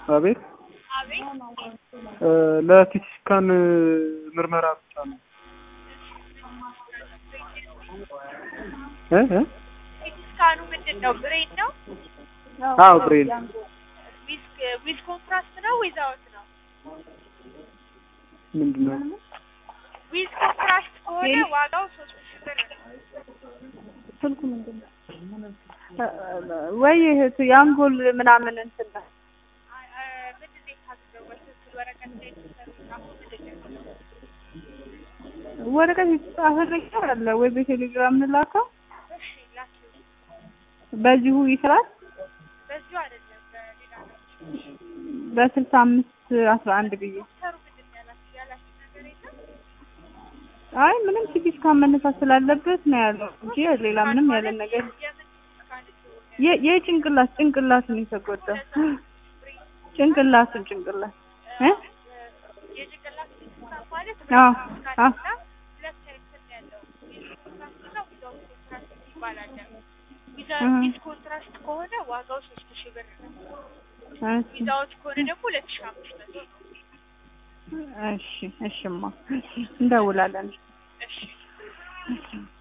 አቤት አቤት ለሲቲ ስካን ምርመራ ብቻ ነው እ እ ሲቲ ስካኑ ምንድን ነው? ብሬን ነው? አዎ ብሬን ዊዝ ዊዝ ኮንትራስት ነው ዊዛውት ነው? ምንድን ነው ዊዝ ኮንትራስት ከሆነ ዋጋው ሶስት ሺህ ብር ነው። ስልኩ ምንድን ነው? ወይ እህቱ የአንጎል ምናምን እንትን ነው። አ- አ- ምንድን ነው የታዘዘው? በትክክል ወረቀት ላይ የተጻፈው ምንድን ነው? ወረቀት የተጻፈ ነገር አለ ወይ በቴሌግራም እንላከው? እሺ ላኪው። በዚሁ ይስራል። በዚሁ አይደለም በሌላ ነው። በስልሳ አምስት አስራ አንድ ብዬ ዶክተሩ ምንድን ነው ያላችሁ ያላችሁ ነገር የለም? አይ ምንም ሲቲ ስካን መነሳት ስላለበት ነው ያለው እንጂ ሌላ ምንም ያለን ነገር የምን ስካን እንደሆነ የ- የጭንቅላት ጭንቅላትን የተጎዳው ጭንቅላትን ጭንቅላት እ የጭንቅላት ስካን ማለት አዎ፣ ስካን አዎ። እና ሁለት አይነት ነው ያለው። ኮንትራስት እና ዊዛውት ኮንትራስት ይባላል። ዊዛ- እህ። ዊዝ ኮንትራስት ከሆነ ዋጋው ሶስት ሺህ ብር ነው። እሺ ዊዛውት ከሆነ ደግሞ ሁለት ሺህ አምስት መቶ ነው። እሺ እሽማ እንደውላለን እሺ